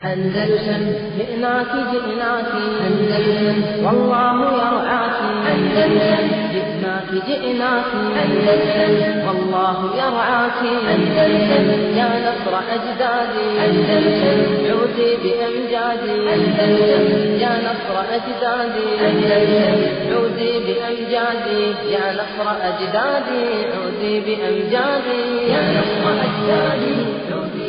أندلسن جئناك جئناك أندلسن والله يرعاك أندلسن جئناك جئناك أندلسن والله يرعاك أندلسن يا نصر أجدادي أندلسن عودي بأمجادي أندلسن يا نصر أجدادي أندلسن عودي بأمجادي يا نصر أجدادي عودي بأمجادي يا نصر أجدادي عودي بأمجادي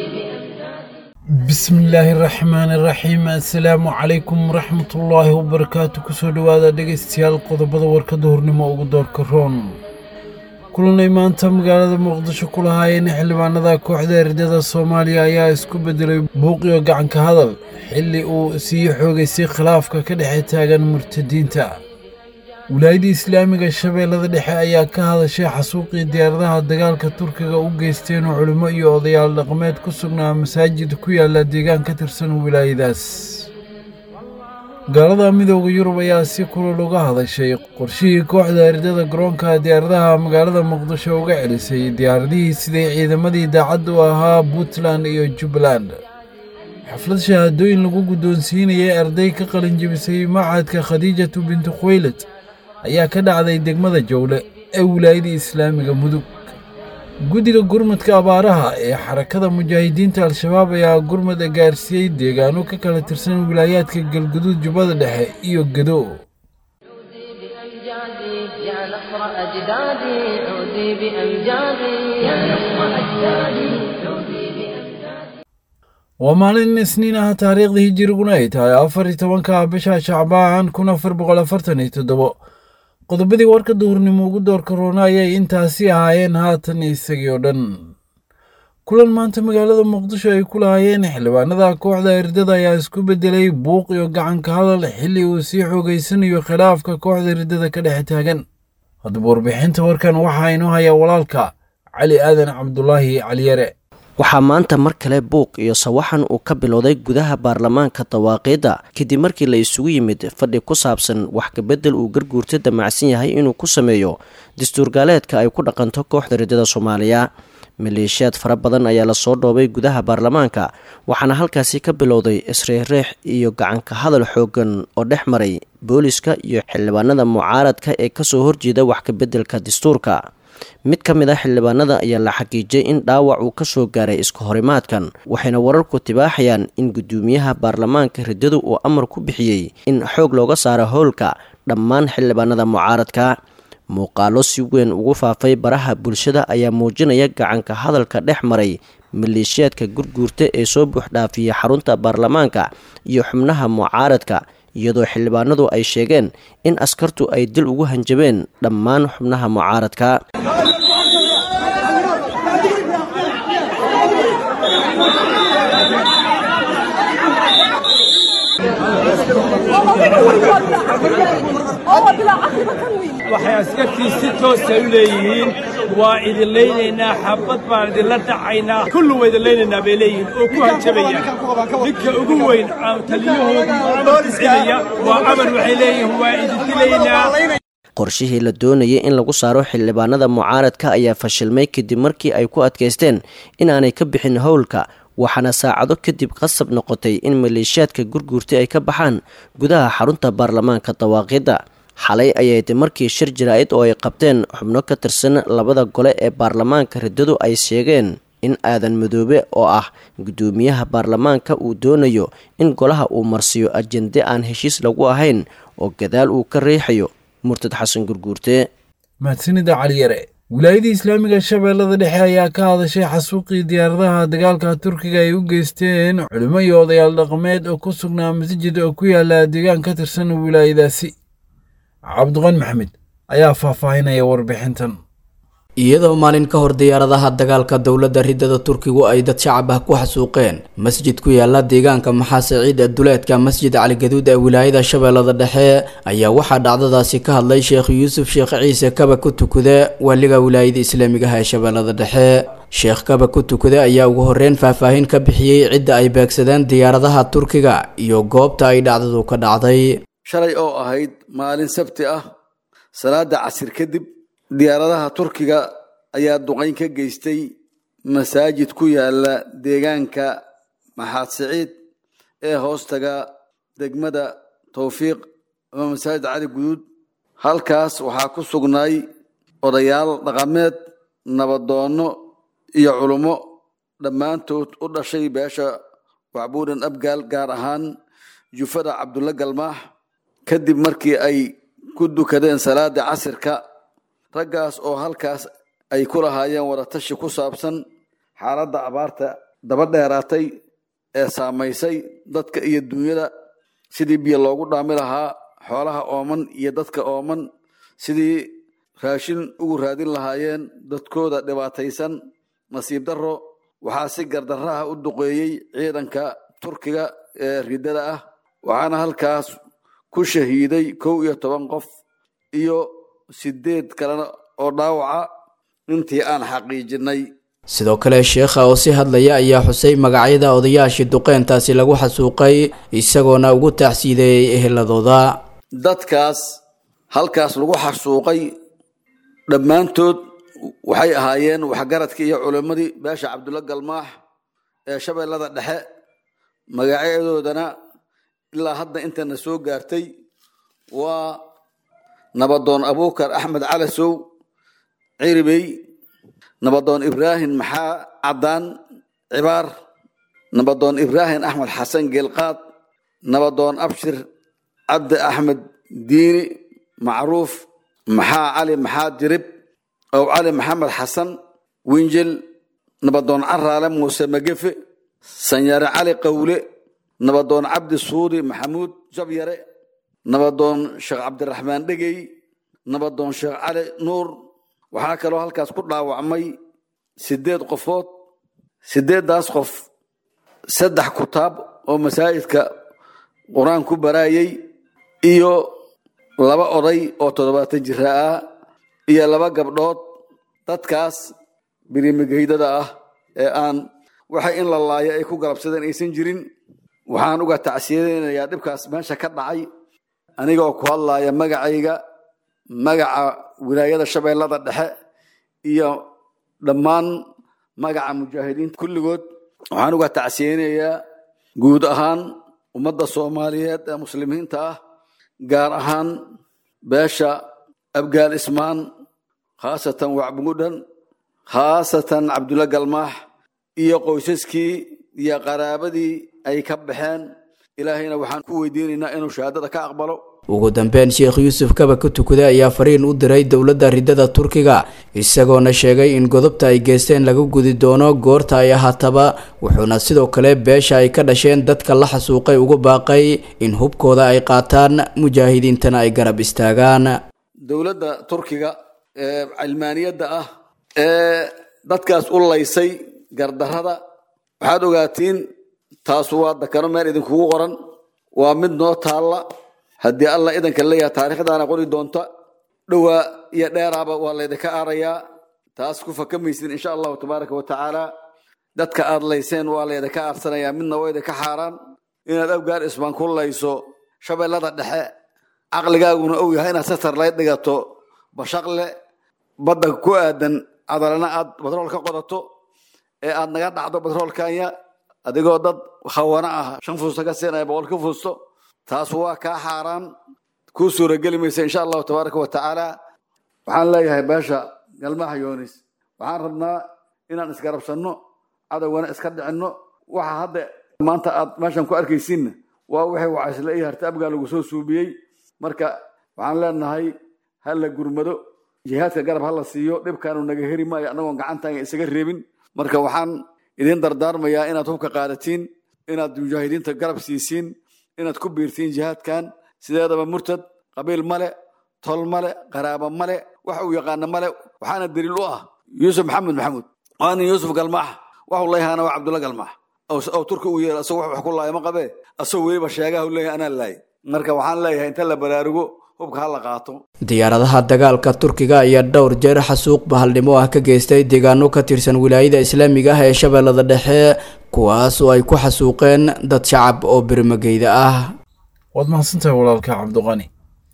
bismillaahi raxmaani raxiim assalaamu calaykum waraxmatullaahi wabarakaatu kusoo dhowaada dhegaystayaal qodobada warkada hornimo ugu doorka roon kulanay maanta magaalada muqdisho ku lahaayeen xildhibaanada kooxda erdada soomaaliya ayaa isku beddelay buuqiyo gacanka hadal xilli uu sii xoogaysay khilaafka ka dhexe taagan murtadiinta wilaayadda islaamiga shabeellada dhexe ayaa ka hadashay xasuuqii diyaaradaha dagaalka turkiga u geysteen oo culimo iyo odayaal dhaqameed ku sugnaa masaajid ku yaala deegaan ka tirsan wilaayadaas gaalada midooda yurub ayaa si kulal uga hadashay qorshihii kooxda erdada garoonka diyaaradaha magaalada muqdisho uga celisay diyaaradihii siday ciidamadii daacadda u ahaa puntland iyo jubbaland xaflad shahaadooyin lagu guddoonsiinayay arday ka qalin jebisay machadka khadiijatu bintu khuwaylad ayaa ka dhacday degmada jowle ee wilaayada islaamiga mudug guddiga gurmadka abaaraha ee xarakada mujaahidiinta al-shabaab ayaa gurmada gaarsiiyey deegaano ka kala tirsan wilaayaadka galguduud jubbada dhexe iyo gedo عودي بأمجادي يا نصر أجدادي عودي بأمجادي يا نصر أجدادي عودي بأمجادي waa maalin isniin ah taariikhda hijiriguna ay tahay afar iyo tobanka bisha shacbaan kun afar boqol afartan iyo toddobo qodobadii warka duhurnimo ugu doorka roona ayay intaasi ahaayeen haatan isagii oo dhan kulan maanta magaalada muqdisho ay ku lahaayeen xildhibaanada kooxda erdada ayaa isku beddelay buuq iyo gacanka hadal xilli uu sii xoogaysanayo khilaafka kooxda erdada ka dhexe taagan haddaba warbixinta warkan waxaa inoo hayaa walaalka cali aadan cabdulaahi caliyare waxaa maanta mar kale buuq iyo sawaxan uu ka bilowday gudaha baarlamaanka dawaaqiidda kadib markii la isugu yimid fadhi ku saabsan wax kabedel uu garguurta damacsan yahay inuu ku sameeyo dastuurgaaleedka ay ku dhaqanto kooxda ridada soomaaliya maleeshiyaad fara badan ayaa lasoo dhoobay gudaha baarlamaanka waxaana halkaasi ka bilowday isreexreex iyo gacanka hadal xoogan oo dhex maray booliska iyo xildhibaanada mucaaradka ee kasoo horjeeda wax kabeddelka dastuurka mid ka mid ah xildhibaanada ayaa la xaqiijiyay in dhaawac uu ka soo gaaray iska horimaadkan waxayna wararku tibaaxayaan in guddoomiyaha baarlamaanka riddadu uu amar ku bixiyey in xoog looga saaro howlka dhammaan xildhibaanada mucaaradka muuqaalo si weyn ugu faafay baraha bulshada ayaa muujinaya gacanka hadalka dhex maray maleeshiyaadka gurguurta ee soo buuxdhaafiyey xarunta baarlamaanka iyo xubnaha mucaaradka iyadoo xildhibaanadu ay sheegeen in askartu ay dil ugu hanjabeen dhammaan xubnaha mucaaradka waxay askartii si toosa u leeyihiin waa idin laynaynaa xabad baan idinla dhacaynaa kullu waa idin laynaynaa bay leeyihiin oo ku hanjabaya ninka ugu weyn taliyahoodu bixinaya waa amar waxay leeyihiin waa idin dilaynaa qorshihii la doonayay in lagu saaro xildhibaanada mucaaradka ayaa fashilmay kadib markii ay ku adkaysteen inaanay ka bixin howlka waxaana saacado kadib qasab noqotay in maleeshiyaadka gurguurta ay ka baxaan gudaha xarunta baarlamaanka dawaaqiidda xalay ayayd markii shir jaraa'id oo ay qabteen xubno ka tirsan labada gole ee baarlamaanka riddadu ay sheegeen in aadan madoobe oo ah guddoomiyaha baarlamaanka uu doonayo in golaha uu marsiyo ajende aan heshiis lagu ahayn oo gadaal uu ka riixayo murtad xasan gurguurte mahadsanida caliyare wilaayadii islaamiga shabeellada dhexe ayaa ka hadashay xasuuqii diyaaradaha dagaalka turkiga ay u geysteen culimo iyo odayaal dhaqameed oo ku sugnaa masjid oo ku yaala deegaan ka tirsan wilaayadaasi cabdiqan maxamed ayaa faahfaahinaya warbixintan iyadoo maalin ka hor diyaaradaha dagaalka dowladda riddada turkigu ay dad shacab ah ku xasuuqeen masjid ku yaala deegaanka maxaasiciid ee duleedka masjid caligaduud ee wilaayada shabeellada dhexe ayaa waxaa dhacdadaasi ka hadlay sheekh yuusuf sheekh ciise kaba ku tukude waaliga wilaayada islaamigaha ee shabeellada dhexe sheekh kaba ku tukude ayaa ugu horreyn faahfaahin ka bixiyey cidda ay beegsadeen diyaaradaha turkiga iyo goobta ay dhacdadu ka dhacday shalay oo ahayd maalin sabti ah salaada casir kadib diyaaradaha turkiga ayaa duqayn ka geystay masaajid ku yaala deegaanka maxaad siciid ee hoostaga degmada towfiiq ama masaajid cali guduud halkaas waxaa ku sugnaay odayaal dhaqameed nabadoonno iyo culummo dhammaantood u dhashay beesha wacbuuran abgaal gaar ahaan jufada cabdulla galmaax kadib markii ay ku dukadeen salaada casirka raggaas oo halkaas ay ku lahaayeen wadatashi ku saabsan xaaladda abaarta daba dheeraatay ee saamaysay dadka iyo duunyada sidii biyo loogu dhaami lahaa xoolaha ooman iyo dadka ooman sidii raashin ugu raadin lahaayeen dadkooda dhibaataysan nasiib darro waxaa si gardarraha u duqeeyey ciidanka turkiga ee riddada ah waxaana halkaas ku shahiiday kow iyo toban qof iyo sideed kalena oo dhaawaca intii aan xaqiijinay sidoo kale sheekha oo si hadlaya ayaa xusay magacyada odayaashii duqeyntaasi lagu xasuuqay isagoona ugu taacsiideeyey eheladooda dadkaas halkaas lagu xasuuqay dhammaantood waxay ahaayeen waxgaradkii iyo culimmadii beesha cabdulla galmaax ee shabeellada dhexe magacyadoodana ilaa hadda intana soo gaartay waa nabadoon abuukar axmed calasow ciribey nabadoon ibraahim maxaa caddaan cibaar nabadoon ibraahim axmed xasan geelqaad nabadoon abshir cabdi axmed diini macruuf maxaa cali maxaa dirib ow cali maxamed xasan winjel nabadoon caraale muuse magefe sanyare cali qawle nabadoon cabdi suudi maxamuud jabyare nabadoon sheekh cabdiraxmaan dhegey nabadoon sheekh cali nuur waxaa kaloo halkaas ku dhaawacmay sideed qofood sideeddaas qof saddex kutaab oo masaajidka qur-aan ku baraayay iyo laba oday oo toddobaatan jira ah iyo laba gabdhood dadkaas birimigeydada ah ee aan waxay in la laayo ay ku galabsadeen aysan jirin waxaan uga tacsiyadeynayaa dhibkaas meesha ka dhacay anigaoo ku hadlaaya magacayga magaca wilaayada shabeellada dhexe iyo dhammaan magaca mujaahidiinta kulligood waxaan uga tacsiyeynayaa guud ahaan ummadda soomaaliyeed ee muslimiinta ah gaar ahaan beesha abgaal ismaan khaasatan wacbugudhan khaasatan cabdulla galmaax iyo qoysaskii iyo qaraabadii ay ka baxeen ilaahayna waxaan ku weydiinaynaa inuu shahaadada ka aqbalo ugu dambeyn sheekh yuusuf kaba ka tukaday ayaa fariin u diray dowladda riddada turkiga isagoona sheegay in godobta ay geysteen laga gudi doono goorta ay ahaataba wuxuuna sidoo kale beesha ay ka dhasheen dadka la xasuuqay ugu baaqay in hubkooda ay qaataan mujaahidiintana ay garab istaagaan dowladda turkiga ee cilmaaniyadda ah ee dadkaas u laysay gardarrada waxaad ogaatiin taasu waa dakano meel idinkugu qoran waa mid noo taalla haddii allah idanka leeyahay taariikhdaana qori doonta dhowaa iyo dheeraaba waa laydinka aarayaa taas ku fakamaysin insha allahu tabaaraka wa tacaala dadka aad layseen waa laydinka aarsanayaa midna waa idinka xaaraan inaad abgaar ismaan ku layso shabeellada dhexe caqligaaguna ou yahay inaad satar lay dhigato bashaqle badda ku aadan cadalana aad batrool ka qodato ee aad naga dhacdo batroolkanya adigoo dad khawana ah shan fuusta ka siinaya boqol ka fuusto taas waa kaa xaaraan kuu suurageli maysa insha allahu tabaaraka wa tacaala waxaan leeyahay beesha galmaha yoonis waxaan rabnaa inaan isgarabsanno cadowgana iska dhicinno waxa hadda maanta aad meeshan ku arkaysiinna waa wixii wacaysle iyo harta abgaa lagu soo suubiyey marka waxaan leenahay ha la gurmado jihaadka garab ha la siiyo dhibkaanu naga heri maayo annagoon gacantaanga isaga reebin marka waxaan idin dardaarmayaa inaad hubka qaadatiin inaad mujaahidiinta garab siisiin inaad ku biirtiin jihaadkan sideedaba murtad qabiil male tol male qaraaba male wax uu yaqaana male waxaana daliil u ah yuusuf maxamed maxamuud waa nin yuusuf galmaax waxuu leeyahaana waa cabdulla galmaax oo turki uu yeela asagoo wax ku laaya ma qabee asagoo weliba sheegaha u leeyahay anaa laayay marka waxaan leeyahay inta la baraarugo hubka ha la qaato diyaaradaha dagaalka turkiga ayaa dhowr jeer xasuuq bahaldhimo ah ka geystay deegaano ka tirsan wilaayada islaamiga ah ee shabeellada dhexe kuwaas oo ay ku xasuuqeen dad shacab oo birmageyda ah waad mahadsantahay walaalka cabdiqani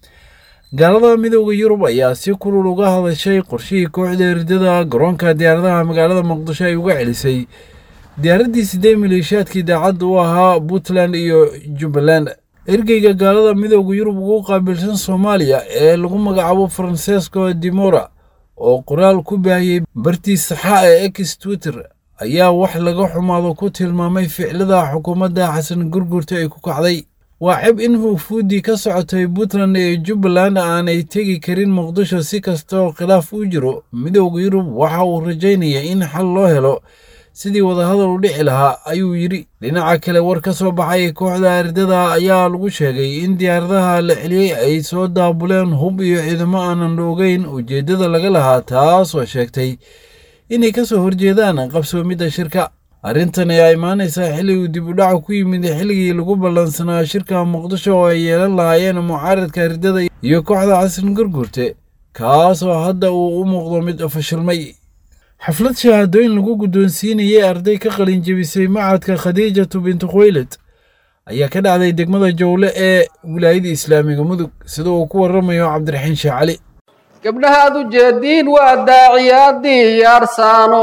gaalada midooda yurub ayaa si kulul uga hadashay qorshihii kooxda eridada garoonka diyaaradaha magaalada muqdisho ay uga celisay diyaaraddii sidee maleeshiyaadkii daacadda u ahaa puntland iyo jubbaland ergeyga gaalada midooda yurub ugu qaabilsan soomaaliya ee lagu magacaabo francesco dimora oo qoraal ku baahiyey bartii saxa ee ex twitter ayaa wax laga xumaado ku tilmaamay ficlada xukuumadda xasan gurgurta ay ku kacday waa cib in huufuuddii ka socotay puntland ee jubbaland aanay tegi karin muqdisho si kasta oo khilaaf u jiro midooda yurub waxa uu rajaynaya in xal loo helo sidii wadahadal u dhici lahaa ayuu yidhi dhinaca kale war ka soo baxay kooxda ardada ayaa lagu sheegay in diyaaradaha la celiyey ay soo daabuleen hub iyo ciidamo aanan la ogeyn ujeeddada laga lahaa taasoo sheegtay inay ka soo horjeedaan qabsoomidda shirka arrintan ayaa imaanaysaa xilli uu dib u dhaca ku yimid xilligii lagu ballansanaa shirka muqdisho oo ay yeelan lahaayeen mucaaradka ardada iyo kooxda xasan gurgurte kaasoo hadda uu u muuqdo mid fashilmay xaflad shahaadooyin lagu guddoonsiinayay arday ka qalin jebisay macadka khadiijatu bintu khuwaylad ayaa ka dhacday degmada jowle ee wilaayada islaamiga mudug sida uu ku waramayo cabdiraxiin sheekh cali gabdhahaad u jeediin waa daaciyaadii yaarsaano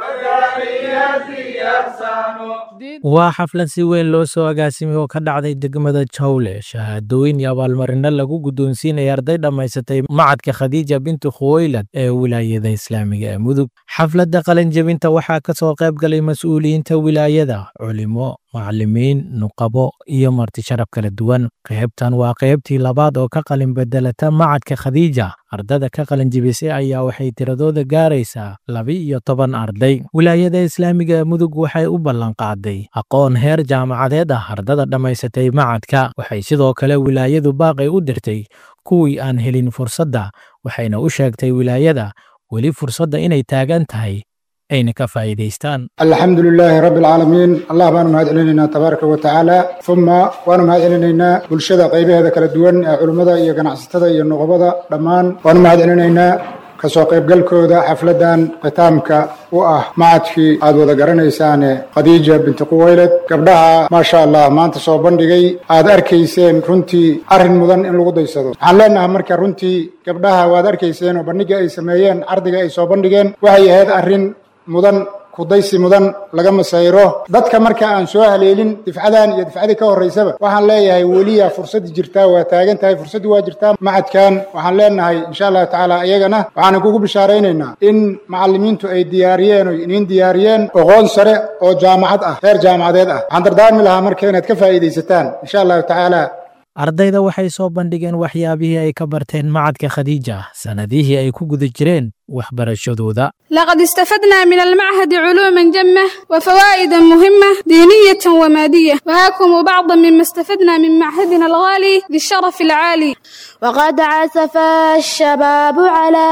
waa xaflad si weyn loo soo agaasimay oo ka dhacday degmada jawle shahaadooyin iyo abaalmarino lagu guddoonsiinaya arday dhammaysatay macadka khadiija bintu khuwaylad ee wilaayada islaamiga ee mudug xafladda qalinjebinta waxaa ka soo qayb galay mas-uuliyiinta wilaayada culimo macallimiin nuqabo iyo marti sharaf kala duwan qaybtan waa qaybtii labaad oo ka qalin bedelata macadka khadiija ardada ka qalinjebisay ayaa waxay tiradooda gaaraysaa laba-iyo toban arday wilaayada islaamiga ee mudug waxay u ballanqaaday aqoon heer jaamacadeed ah ardada dhammaysatay macadka waxay sidoo kale wilaayadu baaqay u dirtay kuwii aan helin fursadda waxayna u sheegtay wilaayada weli fursadda inay taagan tahay ayna ka faa'iidaystaan alxamdu lilaahi rabbi alcaalamiin allah baanu mahad celinaynaa tabaaraka wa tacaala uma waanu mahad celinaynaa bulshada qaybaheeda kala duwan ee culimmada iyo ganacsatada iyo nuqobada dhammaan waanu mahad celinaynaa kasoo qaybgalkooda xafladdan khitaamka u ah macadkii aad wada garanaysaane khadiija binti quwaylad gabdhaha maasha allah maanta soo bandhigay aad arkayseen runtii arrin mudan in lagu daysado waxaan leenahay marka runtii gabdhaha waad arkayseen oo bandhigga ay sameeyeen cardiga ay soo bandhigeen waxay ahayd arrin mudan kudaysi mudan laga masayro dadka marka aan soo haleelin difcadan iyo difcadii ka horraysaba waxaan leeyahay weliya fursaddii jirtaa waa taagan tahay fursaddii waa jirtaa macadkan waxaan leenahay insha allahu tacaala iyagana waxaan kugu bishaaraynaynaa in macallimiintu ay diyaariyeen oy iniin diyaariyeen aqoon sare oo jaamacad ah heer jaamacadeed ah waxaan dardaarmi lahaa marka inaad ka faa'iidaysataan insha allahu tacaala ardayda waxay soo bandhigeen waxyaabihii ay ka barteen macadka khadiija sannadihii ay ku guda jireen waxbarashadooda لقد استفدنا من المعهد علوما جمة وفوائدا مهمة دينية ومادية وهاكم بعضا مما استفدنا من معهدنا الغالي ذي الشرف العالي وقد عزف الشباب على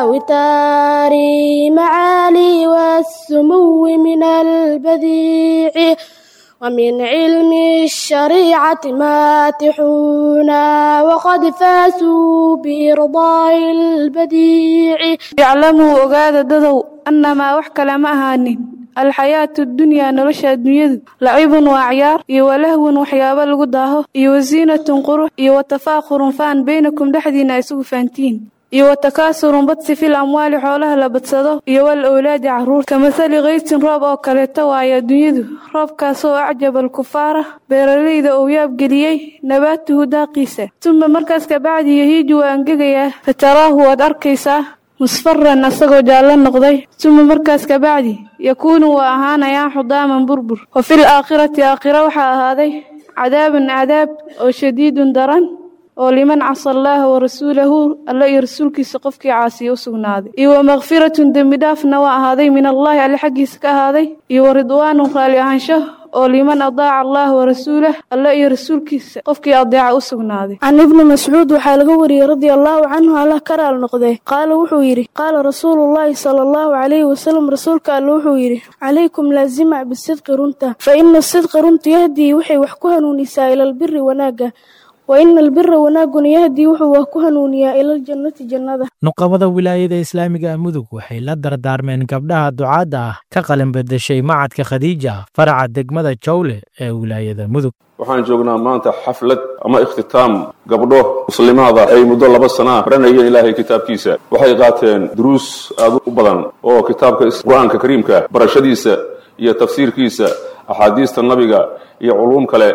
وتار معالي والسمو من البديع ومن علم الشريعة ماتحون وقد فازوا بإرضاء البديع اعلموا ogaada dadow annamaa wax kale ma ahaanin alxayaatu addunyaa nolosha adduunyadu lacibun waa ciyaar iyo walahwun waxyaabo lagu daaho iyo wasiinatun qurux iyo watafaakhurun faan baynakum dhexdiinna isugu faantiin iyo watakaasurun badsi fil amwaali xoolaha la badsado iyo wal owlaadi carruur kamasali kaysin roob oo kaleeto waayo adduunyadu roobkaasoo acjaba alkufaara beeralayda uu yaabgeliyey nabaatuhu daaqiisa tuma markaas kabacdi yahiiju waa angegayaa fataraahu waad arkaysaa musfaran asagoo jaallo noqday tuma markaas kabacdi yakuunu waa ahaanayaa xudaaman burbur wa fil aakhirati aakhira waxaa ahaaday cadaabun cadaab oo shadiidun daran oo liman casa allaaha wa rasuulahu alla iyo rasuulkiisa qofkii caasiya u sugnaaday iyo wa makfiratun dembi dhaafna waa ahaaday min allaahi alle xaggiisa ka ahaaday iyo wa ridwaanun raali ahaansho oo liman adaaca allaah wa rasuulah alla iyo rasuulkiisa qofkii adeeca u sugnaaday can ibni mascuud waxaa laga wariyey radia allaahu canhu allah ka raal noqdee qaala wuxuu yidhi qaala rasuulullaahi sala allahu calayhi wasalam rasuulka alle wuxuu yidhi calaykum laazima bisidqi runta fa ina sidqa runta yahdii waxay wax ku hanuunisaa ilalbiri wanaagga wa ina albira wanaaguna yahdii wuxuu wax ku hanuuniyaa ilaljannati jannada nuqabada wilaayada islaamiga mudug waxay la dardaarmeen gabdhaha ducaadda ah ka qalin bedeshay macadka khadiija faraca degmada jawle ee wilaayada mudug waxaan joognaa maanta xaflad ama ikhtitaam gabdho muslimaada ay muddo laba sanaa baranayeen ilaahay kitaabkiisa waxay qaateen duruus aad u badan oo kitaabka qur-aanka kariimka barashadiisa iyo tafsiirkiisa axaadiista nabiga iyo culuum kale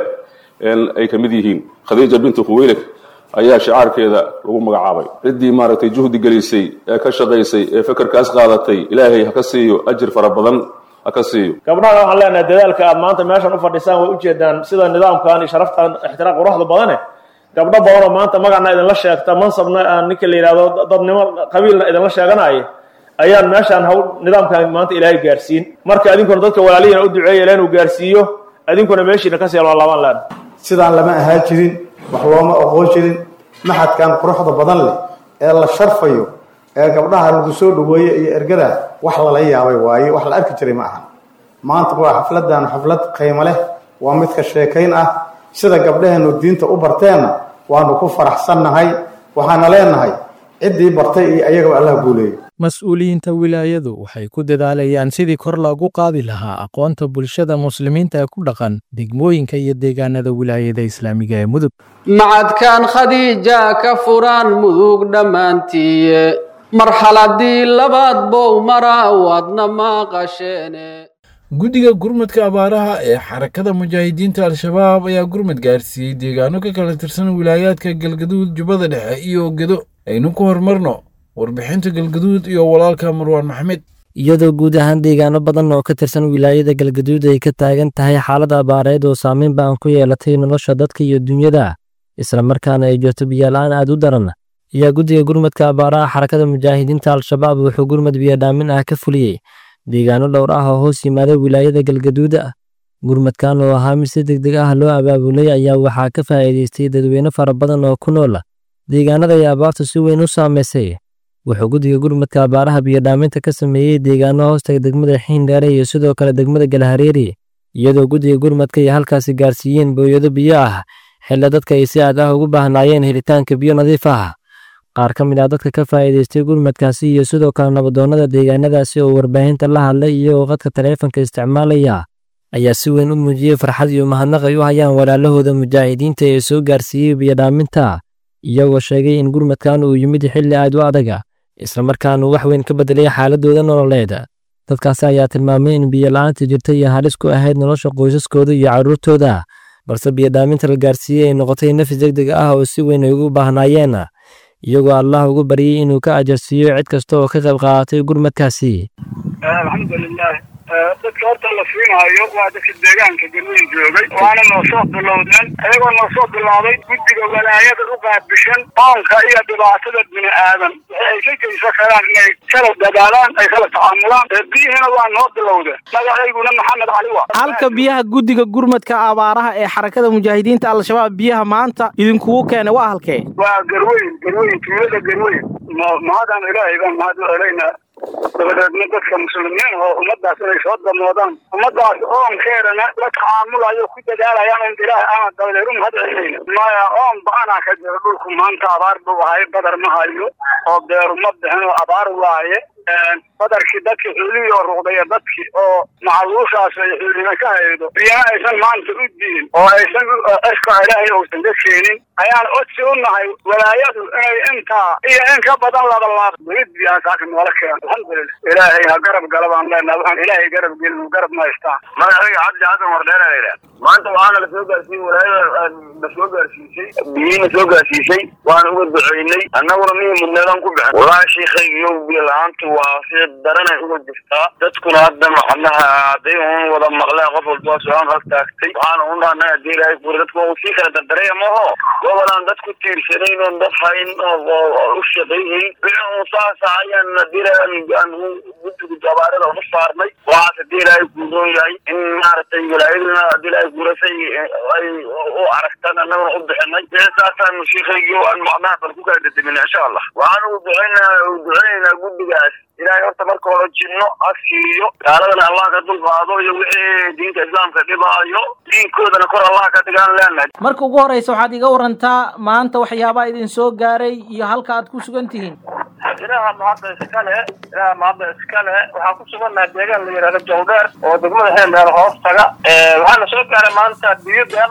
ay ka mid yihiin khadiija bintu khuweylek ayaa shicaarkeeda lagu magacaabay ciddii maaragtay juhdi gelisay ee ka shaqaysay ee fekerkaas qaadatay ilaahay ha ka siiyo ajir fara badan ha ka siiyo gabdhaha waxaan leenahay dadaalka aad maanta meeshan u fadhisaan way ujeedaan sida nidaamkan iyo sharaftan ixtiraaq quruxda badane gabdho badanoo maanta magacna idinla sheegta mansabna aan ninka la yidhahdo dadnimo qabiilna idinla sheeganaya ayaan meeshaan hawl nidaamkan maanta ilaahay gaarsiin marka idinkuna dadka walaalihiina u duceeya ilaa inuu gaarsiiyo idinkuna meeshiina kasii laabaan leen sidaan lama ahaa jirin wax looma aqoon jirin maxadkan quruxda badan leh ee la sharfayo ee gabdhaha lagu soo dhaweeye iyo ergada wax lala yaabay waaye wax la arki jiray ma ahan maanta waa xafladan xaflad qiimo leh waa mid ka sheekayn ah sida gabdhaheenu diinta u barteenna waanu ku faraxsannahay waxaana leenahay ciddii bartay iyo ayagaba allah guuleeyo mas-uuliyiinta wilaayadu waxay ku dadaalayaan sidii kor loogu qaadi lahaa aqoonta bulshada muslimiinta ee ku dhaqan degmooyinka iyo deegaanada wilaayada islaamiga ee mudug macadkan khadiija ka furaan mudug dhammaantiiye marxaladii labaad bow maraa waadna maqasheene guddiga gurmadka abaaraha ee xarakada mujaahidiinta al-shabaab ayaa gurmad gaarsiiyey deegaano ka kala tirsan wilaayaadka galgaduud jubbada dhexe iyo gedo aynu ku horumarno warbixinta galgaduud iyo walaalka marwaan maxmed iyadoo guud ahaan deegaano badan oo ka tirsan wilaayada galgaduud ay ka taagan tahay xaalad abaareed oo saameyn baan ku yeelatay nolosha dadka iyo dunyada isla markaana ay jirto biyola-aan aad u daran ayaa guddiga gurmadka abaaraha xarakada mujaahidiinta al-shabaab wuxuu gurmad biyodhaamin ah ka fuliyey deegaano dhowr ah oo hoos yimaada wilaayada galgaduuda gurmadkan oo ahaa mid si deg deg ah loo abaabulay ayaa waxaa ka faa'iidaystay dadweyne fara badan oo ku nool deegaanada ay abaartu si weyn u saamaysay wuxuu guddiga gurmadka abaaraha biyodhaaminta ka sameeyey deegaano hoostaga degmada xiindheere iyo sidoo kale degmada galhareeri iyadoo guddiga gurmadka ay halkaasi gaarsiiyeen booyado biyo ah xilla dadka ay si aad ah ugu baahnaayeen helitaanka biyo nadiif ah qaar ka mid ah dadka ka faa'iidaystay gurmadkaasi iyo sidoo kale nabadoonnada deegaanadaasi oo warbaahinta la hadlay iyagoo qadka taleefanka isticmaalaya ayaa si weyn u muujiyey farxad iyo mahadnaq ay u hayaan walaalahooda mujaahidiinta ee soo gaarsiiyey biyodhaaminta iyagoo sheegay in gurmadkan uu yimid xilli aad u adaga islamarkaana wax weyn ka bedelay xaaladooda nololeed dadkaasi ayaa tilmaamay in biyola'aanta jirta iyo halis ku ahayd nolosha qoysaskooda iyo carruurtooda balse biyodhaaminta la gaarsiiyey ay noqotay nafis deg deg ah oo si weyn ay ugu baahnaayeen iyagoo allah ugu baryey inuu ka ajarsiiyo cid kasta oo ka qayb qaadatay gurmadkaasi alxamdulilah dadka horta la siinaayo waa dadka deegaanka galweyn joogay waana noo soo bilowdeen ayagoo noo soo bilaabay guddiga walaayada u qaabishan qoonka iyo dhibaatada bini aadan waxay ay ka geysan karaan inay kala dadaalaan ay kala tacaamulaan biyihina waa noo bilowdeen magacayguna maxamed cali wa halka biyaha guddiga gurmadka abaaraha ee xarakada mujaahidiinta al-shabaab biyaha maanta idinkugu keenay waa halkee waa garweyn garweyn tuulada garweyn mahadaan ilaahay baan mahad u celaynaa dabadeedna dadka muslimiin oo ummadaas inay soo damoodaan ummadaas oonkeedana la tacaamulayo ku dadaalayaan in ilaahay aan dabadeed u mahad celinayna maya oon ba-anaa ka jira dhulku maanta abaar buu ahay badar ma hayo oo beeru ma bixin oo abaar waaye badarkii dadkii xuulihii oo ruqdaya dadkii oo macaluushaas ay xuulina ka haydo biyana aysan maanta u diin oo aysan eshka ilaahay uusan ka keenin ayaan codsi u nahay walaayadu inay intaa iyo in ka badan laba laab weli biyaha saaka noola keeno alxamdulilah ilaahay ha garab gala baan leenaha waxaan ilaahay garab gelin garab ma haystaan magacayga cabdi xasan wardheera la yidhaha maanta waxaana la soo gaarsiiyey walaayada na soo gaarsiisay biyiina soo gaarsiisay waan uga duceynay annaguna mihii mudneedaan ku bixin wallaahi sheikaygiyo biyo la-aantu waa si daranay uga jirtaa dadkuna hadda macnaha hadday un wada maqleen qof walba su-aan hal taagtay waxaana un dhahnay haddii ilaahay kuuri dadku uu sii kala dardaraya maho gobolaan dad ku tiirsanayn oon dad hayn oo u shaqayhayn wixii un saasa ayaan haddii ilaahay aan guddiga abaarada ugu saarnay waxaas haddii ilaahay kuuroon yahay in maaragtay walaayaduna haddii ilaahay kuurasay ay u aragtaan annaguna u bixinay wixii saasaan sheikaygii aan macnaha bal ku kala dadamina insha allah waxaan ugu duceynaa duceynaynaa guddigaas ilaahay horta marka hore jinno ha siiyo gaaladana allah ka dulqaado iyo wixii diinta islaamka dhibaayo diinkoodana kor allah ka dhigaan leenahay marka ugu horreysa waxaad iga warantaa maanta waxyaabaha idin soo gaaray iyo halka aad ku sugan tihiin ilaaha mahadda iskale ilaaha mahadda iskale waxaan ku sugannahay deegaan la yidhahdo jawdheer oo degmada heendheer hoos taga waxaana soo gaaray maanta biyo beed ah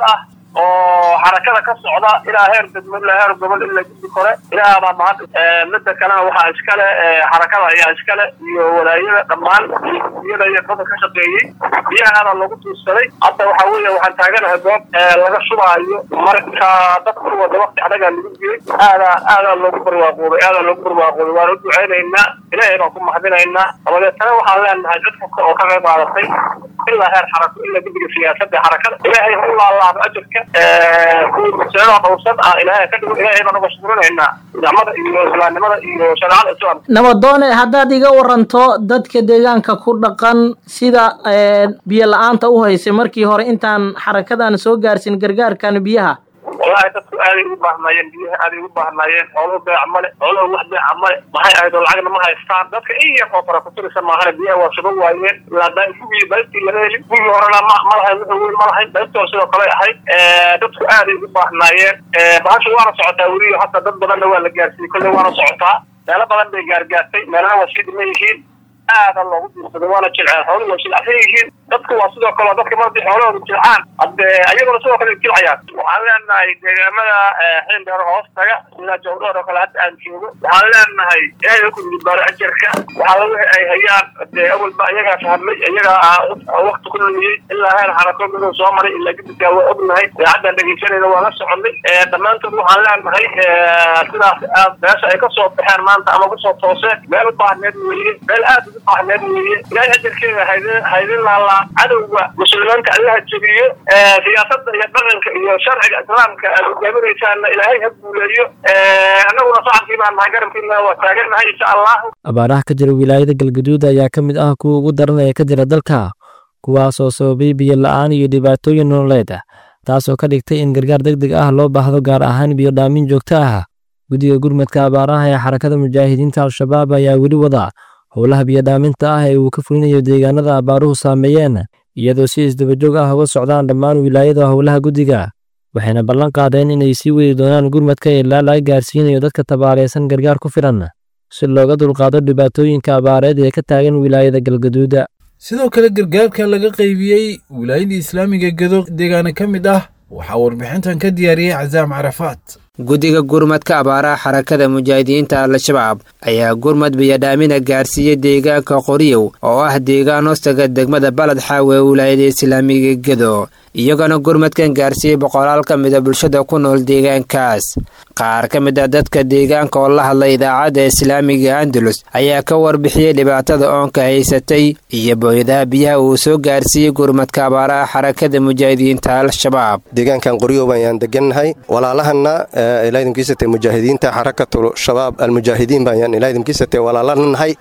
oo xarakada ka socda ilaa heer degmo ilaa heer gobol ilaa guddi kore ilaaha baa mahad midda kalena waxaa iskale xarakada ayaa iskale iyo walaayada dhammaan iyo guddiyada iyo dadka ka shaqeeyey biyahaana loogu tuursaday hadda waxa weeye waxaan taaganahay goob laga shubaayo marka dadka wada waqti adagaa lagu jiray aadaa aadaa loogu barwaaqoobay aadaa loogu barwaaqoobay waan u duceynaynaa ilaahay baan ku mahadinaynaa dabadeetana waxaan leenahay cid kasta oo ka qayb qaadatay ilaa heer xarako ilaa guddiga siyaasadda xarakada ilaahay ha u laalaabo ajarka kuwii masaalada dhowrsan ah ilaahay ka dhigo ilaahay baan uga shukrinaynaa nicmada iyo islaamnimada iyo shareecada islaamka nabadoone haddaad iga waranto dadka deegaanka ku dhaqan sida biyo la-aanta u haysay markii hore intaan xarakadan soo gaarsin gargaarkan biyaha wallahi dadku aaday ugu baahnaayeen biyaha aaday ugu baahnaayeen xooluhu beeca male xooluhu wax beeca male maxay ahayd oo lacagna ma haystaan dadka in yar oo fara ku tirisa maahane biyaha waa shuban waayeen ilaa gugii baybtii laga helin gugii horena ma ma lahayn wuxuu weyn ma lahayn baybtii hore sidoo kale ahayd dadku aaday ugu baahnaayeen bahashu waana socotaa weliyo hadda dad badanna waa la gaarsiiyey kolley waana socotaa meelo badan bay gaargaartay meelana waa sii dhiman yihiin aada loogu diirsaday waana jilceen xooluhu waa jilcsan yihiin dadku waa sidoo kale dadka markii xoolahooda jilcaan hadde ayaguna sidoo kale jilcayaan waxaan leenahay deegaamada xindheer hoos taga sida jawdhoor oo kale hadda aan joogo waxaan leenahay ilaahay ha ku dibaaro ajarka waxaa wixii ay hayaan dee awalba iyagaa fahmay iyagaa wakti ku lumiyey ilaa heer xarako miduu soo maray ilaa guddigaa waa ognahay idaacaddan dhegeysanayna waa la soconay dhammaantood waxaan leenahay sidaas aad meesha ay kasoo baxeen maanta ama kusoo tooseen meel u baahneed weeye meel aad ugu baahneed weeye ilaahay ajarkeeda haydin haydin laalaa cadowga muslimiinta allaha jebiyo siyaasadda iyo dhaqanka iyo sharciga islaamka aad hogaaminaysaanna ilaahay ha guuleeyo annaguna shacabkii baan nahay garabkiina waa taagannahay insha allahu abaaraha ka jira wilaayada galgaduud ayaa ka mid ah kuwa ugu daran ee ka jira dalka kuwaasoo sababay biyo la-aan iyo dhibaatooyin nololeed taasoo ka dhigtay in gargaar deg deg ah loo baahdo gaar ahaan biyo dhaamin joogto ah guddiga gurmadka abaaraha ee xarakada mujaahidiinta al-shabaab ayaa weli wada howlaha biyodhaaminta ah ee uu ka fulinayo deegaanada abaaruhu saameeyeen iyadoo si isdabajoog ah uga socdaan dhammaan wilaayada howlaha guddiga waxayna ballan qaadeen inay sii wadi doonaan gurmadka ilaa laga gaarsiinayo dadka tabaaleysan gargaar ku filan si looga dulqaado dhibaatooyinka abaareed ee ka taagan wilaayada galgaduuda sidoo kale gargaarka laga qaybiyey wilaayadii islaamiga gedo deegaana ka mid ah waxaa warbixintan ka diyaariyey casaam carafaat guddiga gurmadka abaaraha xarakada mujaahidiinta al-shabaab ayaa gurmad biyadhaamina gaarsiiyey deegaanka qoriyow oo ah deegaan hoostaga degmada baled xaawe ee wilaayada islaamiga gedo iyagana gurmadkan gaarsiiyey boqolaal ka mida bulshada ku nool deegaankaas qaar ka mid a dadka deegaanka oo la hadlay idaacadda islaamiga andalus ayaa ka warbixiyey dhibaatada oonka haysatay iyo booyadaha biyaha uu soo gaarsiiyey gurmadka abaaraha xarakada mujaahidiinta al-shabaab deegaankan qoryow ayaan degannahay walaalahana ilaahidinkiisate mujaahidiinta xarakatul shabaab almujaahidiin bayaan ilaahidinkiisate walaalanahay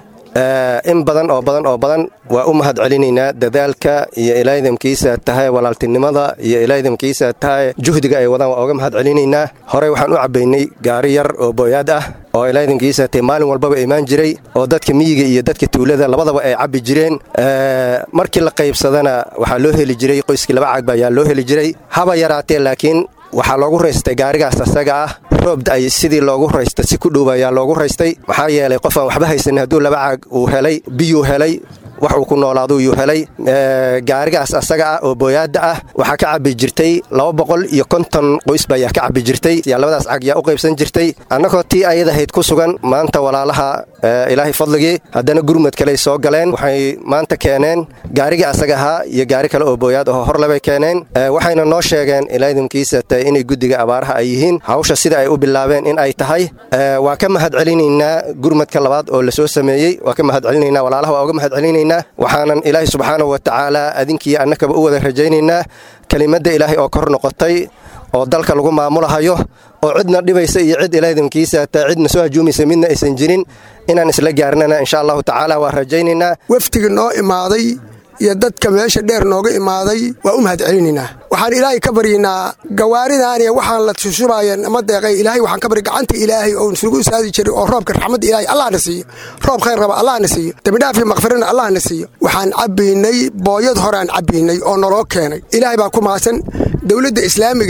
in badan oo badan oo badan waa u mahad celinaynaa dadaalka iyo ilaahidamkiisa tahay walaaltinimada iyo ilaahidamkiisa tahay juhdiga ay wadaan waa oga mahad celinaynaa horey waxaan u cabbaynay gaari yar oo booyaad ah oo ilaahidamkiisa tahay maalin walbaba imaan jiray oo dadka miyiga iyo dadka tuulada labadaba ay cabbi jireen markii la qaybsadana waxaa loo heli jiray qoyskii laba cagba ayaa loo heli jiray haba yaraatee laakiin waxaa loogu raystay gaarigaas asaga ah roobda ay sidii loogu raysta si ku dhow ayaa loogu raystay maxaa yeelay qof aan waxba haysanin hadduu laba caag uu helay biyuu helay wax uu ku noolaado yuu helay gaarigaas asaga ah oo booyaadda ah waxaa ka cabbi jirtay laba boqol iyo konton qoysba ayaa ka cabbi jirtay yaa labadaas cag yaa u qaybsan jirtay annagoo tii ayadahayd ku sugan maanta walaalaha ilaahay fadligii haddana gurmad kaley soo galeen waxay maanta keeneen gaarigii asaga ahaa iyo gaari kale oo booyaad aho horlebay keeneen waxayna noo sheegeen ilaahidamkiisa tahay inay guddiga abaaraha ay yihiin hawsha sida ay u bilaabeen in ay tahay waa ka mahad celinaynaa gurmadka labaad oo la soo sameeyey waa ka mahad celinaynaa walaalaha waa uga mahad celinaynaa waxaanan ilaahay subxaanahu wa tacaala adinkii annakaba u wada rajaynaynaa kelimadda ilaahay oo kor noqotay oo dalka lagu maamulahayo oo cidna dhibaysa iyo cid ilaahidamkiisa taa cidna soo hajuumaysa midna aysan jirin inaan isla gaarnana insha allahu tacaala waa rajaynaynaa wafdiga noo imaaday iyo dadka meesha dheer nooga imaaday waa u mahad celinaynaa waxaan ilaahay ka baryaynaa gawaaridaaniya waxaan la sushubaaya nama deeqay ilaahay waxaan ka barya gacanta ilaahay oo isugu saadi jiray oo roobka raxmadda ilaahay allahna siiyo roob khayr raba allahna siiyo dembidhaaf iyo makfirana allahna siiyo waxaan cabbaynay booyad horeaan cabbaynay oo naloo keenay ilaahay baa ku mahadsan dowladda islaamiga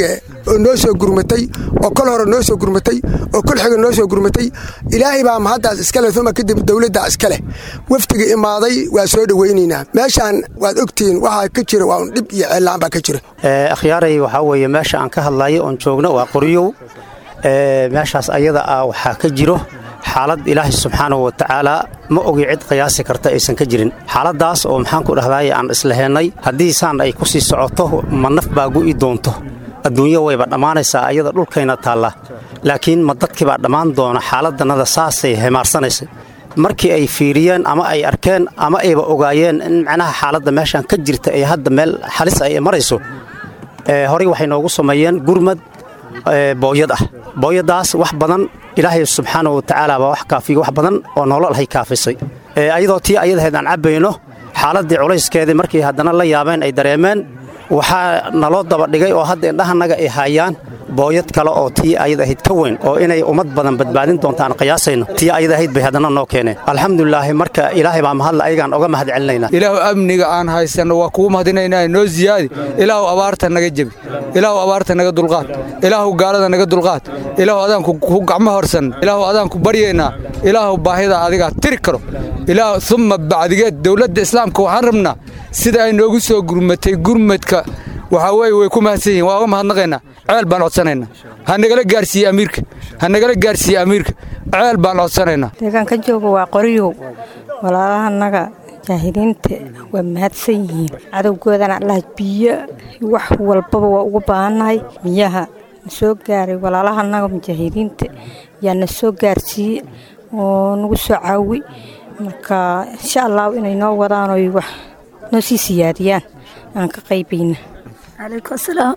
oo noo soo gurmatay oo kol hore noo soo gurmatay oo kol xiga noo soo gurmatay ilaahay baa mahaddaas iska leh uma kadib dowladdaa iska leh wafdiga imaaday waa soo dhowaynaynaa meeshaan waad ogtihiin waxaa ka jira waa un dhib iyo ceellaan baa ka jira akhyaaray waxaa weeye meesha aan ka hadlayo oon joogno waa qoryow meeshaas ayada ah waxaa ka jiro xaalad ilaahay subxaanahu wa tacaala ma ogi cid qiyaasi karta aysan ka jirin xaaladdaas oo maxaan ku dhahdaye aan islaheennay haddii saan ay ku sii socoto ma naf baa gu'i doonto adduunyo wayba dhammaanaysaa ayada dhulkayna taalla laakiin ma dadkii baa dhammaan doona xaaladdannada saasay hemaarsanaysa markii ay fiiriyeen ama ay arkeen ama ayba ogaayeen in macnaha xaaladda meeshaan ka jirta ee hadda meel halis ay marayso horey waxay noogu sameeyeen gurmad booyad ah booyaddaas wax badan ilaahay subxaana wa tacaala baa wax kaafiya wax badan oo nolol hay kaafisay ayadoo tii ayadahayd aan cabbayno xaaladdii culayskeedii markii haddana la yaabeen ay dareemeen waxaa naloo dabadhigay oo hadda indhahannaga ay haayaan booyad kale oo tii ayad ahayd ka weyn oo inay ummad badan badbaadin doontaan qiyaasayno tii ayad ahayd bay haddana noo keeneen alxamdulilaahi marka ilaahay baa mahadla ayagaan oga mahad celinaynaa ilaahu amniga aan haysanno waa kugu mahadinaynaa noo ziyaadi ilaahu abaarta naga jebi ilaahu abaarta naga dulqaad ilaahu gaalada naga dulqaad ilaahu adaan ku gacmo horsan ilaahu adaan ku baryaynaa ilaahu baahida adigaa tiri karo ilaahu umma bacdigeed dowladda islaamka waxaan rabnaa sida ay noogu soo gurmatay gurmadka waxaa weeye way ku mahadsan yihin waa uga mahadnaqaynaa ceel baan codsanaynaa ha nagala gaarsiiye amiirka ha nagala gaarsiiye amiirka ceel baan codsanaynaa deegaanka jooga waa qoryow walaalahanaga jaahiliinta waa mahadsan yihiin cadowgoodana allah biyo wax walbaba waa ugu baahannahay biyaha na soo gaaray walaalahanaga mujaahidiinta yaa na soo gaarsiiye oo nagu soo caawi marka insha allahu inay noo wadaan oy wax noo sii siyaadiyaan aan ka qaybayna calaykum asalaam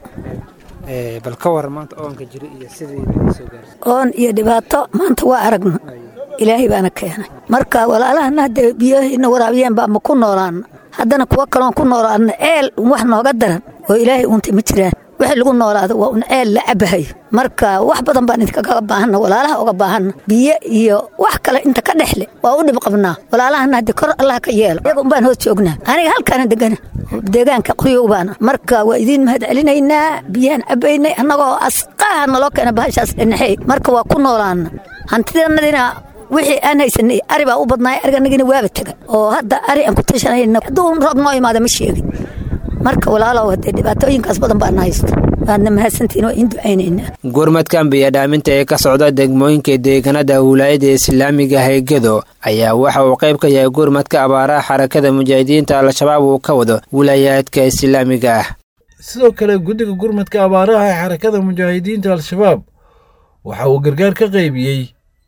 bal ka war maanta oonka jira iyo sidii soo gaarsa oon iyo dhibaato maanta waa aragna ilaahay baana keenay marka walaalahana haddee biyahina waraabiyeen baa ma ku noolaana haddana kuwo kaloon ku noolaana ceel wax nooga daran oo ilaahay uunta ma jiraan wixii lagu noolaado waa un ceel la cabahayo marka wax badan baan idinkaga baahanna walaalaha uga baahanna biyo iyo wax kale inta ka dhexle waa u dhib qabnaa walaalahana haddii kor allah ka yeelo iyaga unbaan hoos joognaa aniga halkaana degana deegaanka qoryow baana marka waa idiin mahad celinaynaa biyaan cabaynay annagoo asqaaha naloo keena bahashaas dhinaxey marka waa ku noolaana hantidannadina wixii aan haysanay ari baa u badnaay ariganagina waaba tega oo hadda ari aan ku tashanayna hadduu roob noo imaada ma sheegin marka walaalow haddee dhibaatooyinkaas badan baana haysta waadna mahadsantiin waa iin ducaynaynaa gurmadkan biyadhaaminta ee ka socda degmooyinka deegaanada wilaayada islaamiga haygado ayaa waxa uu qayb ka yahay gurmadka abaaraha xarakada mujaahidiinta al-shabaab uu ka wado wilaayaadka islaamiga ah sidoo kale guddiga gurmadka abaaraha ee xarakada mujaahidiinta al-shabaab waxa uu gargaar ka qaybiyey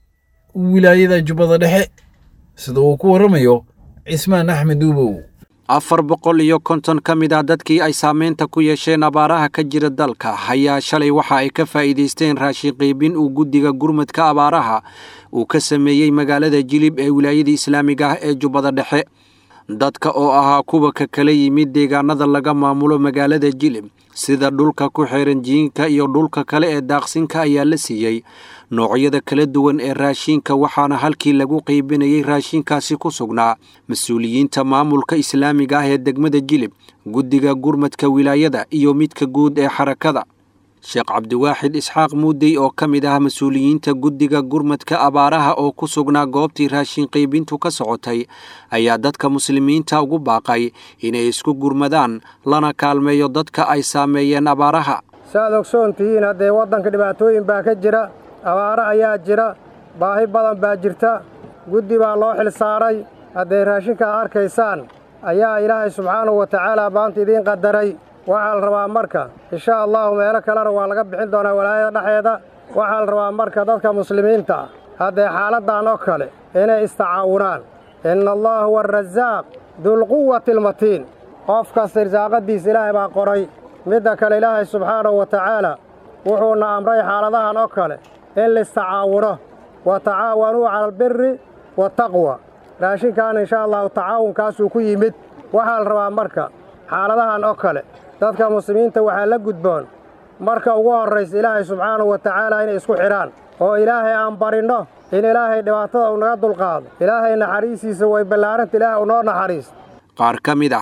wilaayada jubbada dhexe sida uu ku warramayo cismaan axmed uubow afar boqol iyo konton ka mid ah dadkii ay saamaynta ku yeesheen abaaraha ka jira dalka ayaa shalay waxa ay ka faa'iidaysteen raashin qiibin uu guddiga gurmadka abaaraha uu ka sameeyey magaalada jilib ee wilaayada islaamiga ah ee jubbada dhexe dadka oo ahaa kuwa ka kala yimid deegaanada laga maamulo magaalada jilib sida dhulka ku xiran jiinka iyo dhulka kale ee daaqsinka ayaa la siiyey noocyada kala duwan ee raashinka waxaana halkii lagu qiibinayey raashinkaasi ku sugnaa mas-uuliyiinta maamulka islaamiga ah ee degmada jilib guddiga gurmadka wilaayada iyo midka guud ee xarakada sheekh cabdiwaaxid isxaaq muudey oo ka mid ah mas-uuliyiinta guddiga gurmadka abaaraha oo ku sugnaa goobtii raashin qiibintu ka socotay ayaa dadka muslimiinta ugu baaqay inay isku gurmadaan lana kaalmeeyo dadka ay saameeyeen abaaraha saaad ogsoon tihiin haddee waddanka dhibaatooyin baa ka jira abaaro ayaa jira baahi badan baa jirta guddi baa loo xil saaray hadday raashinkaa arkaysaan ayaa ilaahay subxaanahu wa tacaala maanta idiin qadaray waxaa la rabaa marka insha allahu meelo kalena waa laga bixin doonaa walaayada dhexeeda waxaa la rabaa marka dadka muslimiinta ah haddee xaaladdan oo kale inay istacaawunaan inna allaha huwa arasaaq dulquwati almatiin qof kasta irsaaqaddiisa ilaahay baa qoray midda kale ilaahay subxaanahu wa tacaala wuxuuna amray xaaladahan oo kale in laistacaawuno wa tacaawanuu cala albiri waataqwa raashinkan insha allahu tacaawunkaasuu ku yimid waxaa la rabaa marka xaaladahan oo kale dadka muslimiinta waxaa la gudboon marka ugu horraysa ilaahay subxaanahu wa tacaala inay isku xidhaan oo ilaahay aan barinno in ilaahay dhibaatada uu naga dulqaado ilaahay naxariistiisa way ballaaranta ilaahay u noo naxariis qaar ka mid ah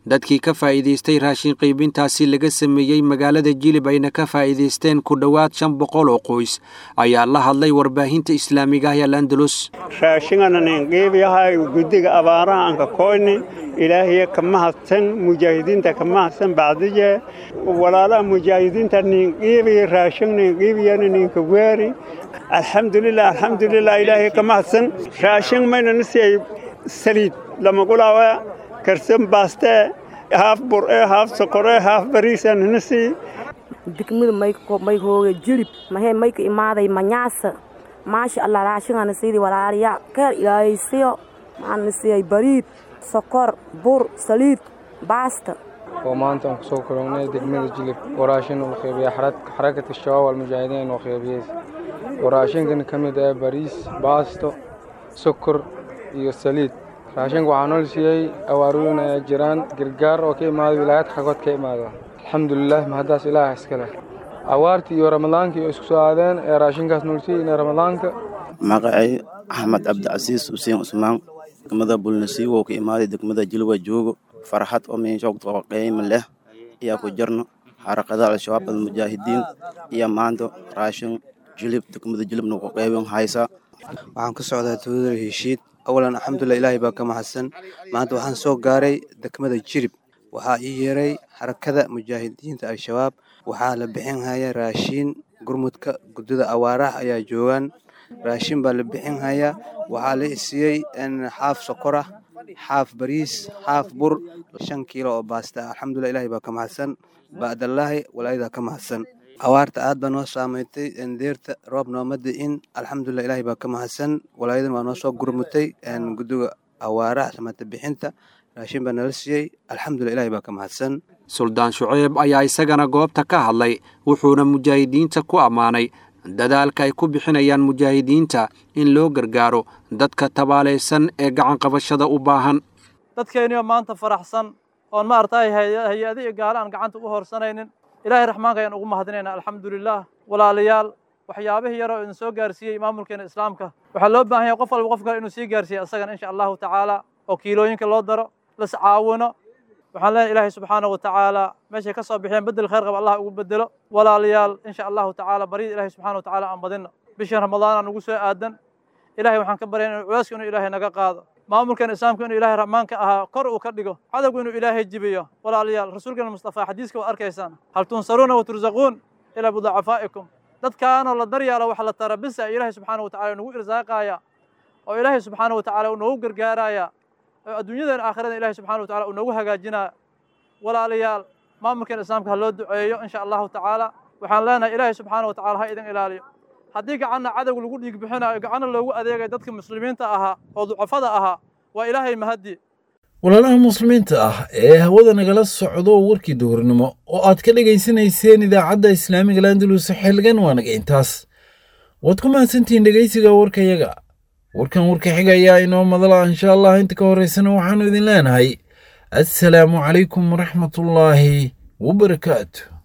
dadkii ka faa'iidaystay raashin qaybintaasi laga sameeyey magaalada jilib ayna ka faa'iidaysteen ku dhowaad shan boqol oo qoys ayaa la hadlay warbaahinta islaamiga ah ee landalus raashinganan qiibyahay guddiga abaaraha anka koyni ilaahiya ka mahadsan mujaahidiinta ka mahadsan bacdiye walaalaha mujaahidiinta nin qiibiya raashin nin qiibiyana ninka weeri alxamdulilah alxamdulilah ilaahiya ka mahadsan raashin mayna nisiyay saliid lamagulaawa karsan baaste haaf bur'e haaf sokoree haaf bariisan nisi degmada may hooga jilib mahee mayka imaaday manyaasa maasha allah raashingana sidii walaalayaa keer ilaahaysiyo maxaana siiyay bariid sokor bur saliid baasta oo maanta aan kusoo kulannay degmada jilib oo raashin uu qeybiya xarakata shabaab almujaahidiin oo qeybiyey oo raashinkan ka mid ah bariis baasto sokor iyo saliid raashinka waxaa nool siiyey awaarooyin ayaa jiraan gargaar oo ka imaada wilaayad xagood ka imaada alxamdulilah mahaddaas ilaah iska leh awaartii iyo ramadaankii oo isku soo aadeen ee raashinkaas nool siiyey in ramadaanka magacay axmed cabdicasiis xuseen cusmaan degmada bulnasiiwo ka imaaday degmada jilwa joogo farxad oo meeshoogto qiimo leh ayaa ku jirno xarakada al-shabaab almujaahidiin iyo maanta raashin jilib degmada jilibna ku qaybin haysa waxaan ka socdaa tuulada heshiid awalan alxamdulilah ilaahay baa ka mahadsan maanta waxaan soo gaaray degmada jirib waxaa ii yeeray xarakada mujaahidiinta al-shabaab waxaa la bixin haya raashiin gurmudka guddida awaaraha ayaa joogaan raashin baa la bixin hayaa waxaa la isiiyey xaaf sokorah xaaf bariis xaaf bur shan kiilo oo baasta alxamdulilah ilaahay baa ka mahadsan ba'dallaahi walaayadaa ka mahadsan awaarta aad baa noo saameystay deerta roob nooma di'in alxamdulilah ilaahay baa ka mahadsan walaayadan waa noo soo gurmutay guddiga awaaraha samata bixinta raashin baa nala siiyey alxamdulilah ilaahay baa ka mahadsan suldaan shuceyb ayaa isagana goobta ka hadlay wuxuuna mujaahidiinta ku ammaanay dadaalka ay ku bixinayaan mujaahidiinta in loo gargaaro dadka tabaalaysan ee gacanqabashada u baahan dadkeenniyo maanta faraxsan oon maaragtay hay-adi iyo gaale aan gacanta ugu horsanaynin ilaahay raxmaanka ayaan ugu mahadinaynaa alxamdulilah walaalayaal waxyaabihii yaroo idin soo gaarsiiyey maamulkeena islaamka waxaa loo baahan yahay qof walba qof kale inuu sii gaarsiiya isagana insha allahu tacaala oo kiilooyinka loo daro las caawino waxaan leenahay ilaahay subxaanahu watacaala meeshay ka soo bixiyeen bedel khayr qaba allah ugu bedelo walaalayaal insha allahu tacaala baryada ilahay subxana watacaala aan badino bishan ramadaana nugu soo aadan ilahay waxaan ka baryana culeyska inuu ilaahay naga qaado maamulkeena islaamka inuu ilaahay raxmaanka ahaa kor uu ka dhigo cadowgu inuu ilaahay jibiyo walaalayaal rasuulkeena mustafa xadiiska waad arkaysaan hal tunsaruuna wa tursaquun ilaa bidacafaa'ikum dadkaanoo la daryaalo wax la tara bisa ilaahay subxaana watacaala nagu irsaaqaaya oo ilaahay subxaana watacaala uu noogu gargaaraya oo adduunyadan aakhirada ilahay subxana watacala uu noogu hagaajinaya walaalayaal maamulkeena islaamka ha loo duceeyo insha allahu tacaala waxaan leenahay ilaahay subxaana watacala ha idin ilaaliyo haddii gacanna cadowga lagu dhiig bixinayo gacanna loogu adeegayo dadka muslimiinta ahaa oo ducafada ahaa waa ilaahay mahaddi walaalaha muslimiinta ah ee hawada nagala socdo warkii duhurnimo oo aad ka dhegaysanayseen idaacadda islaamiga landalus xilgan waa naga intaas waad ku mahadsantihiin dhegaysiga warkayaga warkan warka xiga ayaa inoo madala insha allah inta ka horeysana waxaannu idin leenahay assalaamu calaykum waraxmatullaahi wabarakaatu